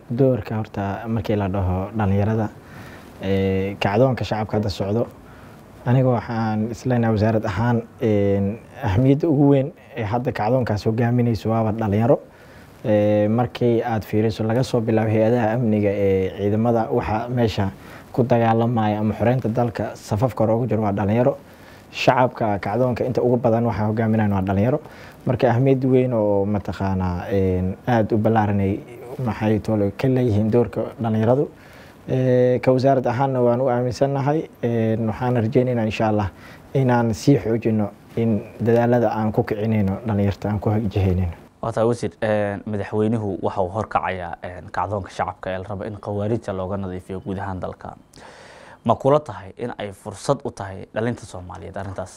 doorka horta markii la dhaho dhalinyarada kacdoonka shacabka hadda socdo aniga waxaan isleenahay wasaarad ahaan ahmiyadda ugu weyn ee hadda kacdoonkaas hogaaminayso waaba dhalinyaro markii aad fiiriso laga soo bilaabo hay-adaha amniga ee ciidamada waxa meesha ku dagaalamaya ama xoreynta dalka safafka hore ugu jiro waa dhalinyaro shacabka kacdoonka inta ugu badan waxaa hogaaminayan waa dhalinyaro marka ahmiyad weyn oo mataqaanaa aada u ballaaranay maxay tole ka leeyihiin doorka dhalinyaradu ka wasaarad ahaanna waan u aaminsannahay waxaan rajeynaynaa insha allah inaan sii xoojino in dadaalada aan ku kicinayno dhalinyarta aan ku jihaynayno wataa wasiir madaxweynuhu waxa uu horkacayaa kacdoonka shacabka ee la rabo in khawaarijta looga nadiifiyo guud ahaan dalka ma kula tahay in ay fursad u tahay dhalinta soomaaliyeed arrintaas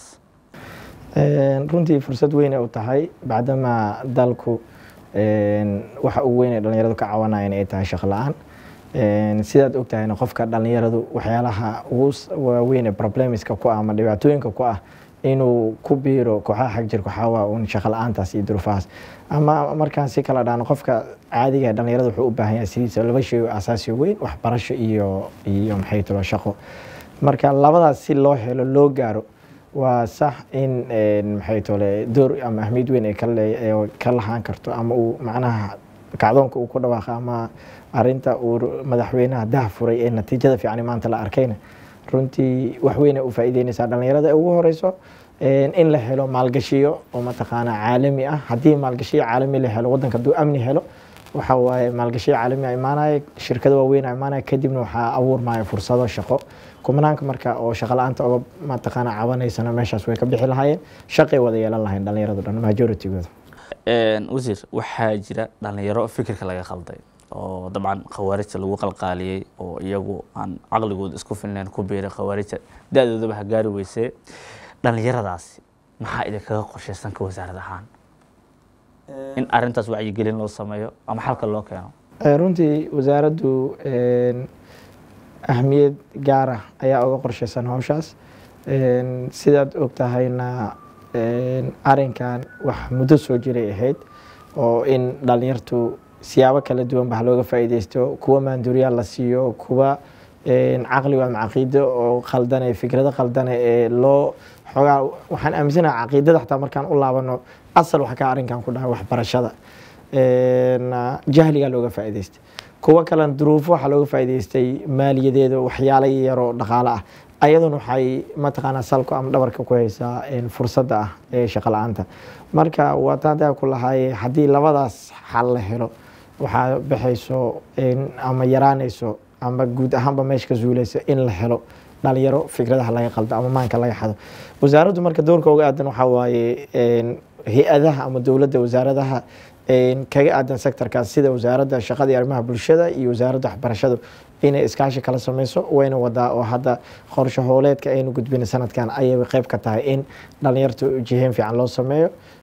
runtii fursad weynay u tahay bacdamaa dalku waxa ugu weyn ee dhalinyaradu ka cawanayeen ay tahay shaqo la-aan sidaad ogtahayna qofka dhalinyaradu waxyaalaha ugu waaweyn ee problemiska ku ah ama dhibaatooyinka ku ah inuu ku biiro kooxaha xag jirka waxaa waa uun shaqo la-aantaas iyo duruufahaas ama markaan si kala dhaano qofka caadiga dhalinyarada wuxuu u baahan yahay sidiisa laba shay oo asaasi weyn waxbarasho iyo iyo maxay talo shaqo marka labadaas si loo helo loo gaaro waa sax in maxay tole door ama ahmiyad weyn ay ka lahaan karto ama uu macnaha kacdoonka uu ku dhawaaqa ama arinta uu madaxweynaha dah furay ee natiijada fiican maanta la arkayna runtii wax weyn ay u faa'iideynaysaa dhalinyarada ugu horeyso in la helo maalgashiyo oo mataqaana caalami ah haddii maalgashiyo caalami la helo waddanka hadduu amni helo waxa waaye maalgashiyo caalami a imaanaya shirkado waaweyn a imaanaya kadibna waxaa abuurmaya fursado shaqo kumanaanka marka oo shaqo la-aanta oga mataqaana cabanaysana meeshaas way ka bixi lahaayeen shaqay wada yeelan lahayn dhalinyaradu dhan majoritygooda wasiir waxaa jira dhalinyaro fikirka laga qalday oo dabcan khawaarijta lagu qalqaaliyey oo iyagu aan caqligooda isku filnayn ku biiray khawaarijta da-doodaba ha gaari weysee dhalinyaradaasi maxaa idinkaga qorshaysan ka wasaarad ahaan in arintaas wacyigelin loo sameeyo ama xalka loo keeno runtii wasaaraddu ahmiyad gaara ayaa uga qorshaysan howshaas sidaad og tahayna arinkan wax muddo soo jiray ahayd oo in dhalinyartu siyaabo kala duwan ba looga faa'iideysto kuwa maanduriyaal la siiyo kuwa caqliga ama caqiido oo khaldane fikrado khaldane ee loo xoogaa waxaan aaminsanaha caqiidada xataa markaan u laabano asal wax ka arrinkan ku dhahay waxbarashada jahligaa looga faa'iideystay kuwo kalena duruufo waxaa looga faa'iideystay maaliyadeeda waxyaalo yaroo dhaqaale ah ayaduna waxay mataqaanaa salku ama dhabarka ku haysaa fursadda ah ee shaqo la-aanta marka waatadaa ku lahaaye haddii labadaas xal la helo waxaa baxayso ama yaraanayso ama guud ahaanba meesha ka zuulaysa in la helo dhalinyaro fikradaha laga qaldo ama maanka laga xado wasaaraddu marka doorka uga aadan waxaa waaye hay-adaha ama dowladda wasaaradaha kaga aadan sectorkaas sida wasaaradda shaqada iyo arrimaha bulshada iyo wasaaradda waxbarashadu inay iskaashi kala sameyso wayna wadaa oo hadda qorsho hooleedka aynu gudbina sanadkan ayay qeyb ka tahay in dhalinyarta jiheen fiican loo sameeyo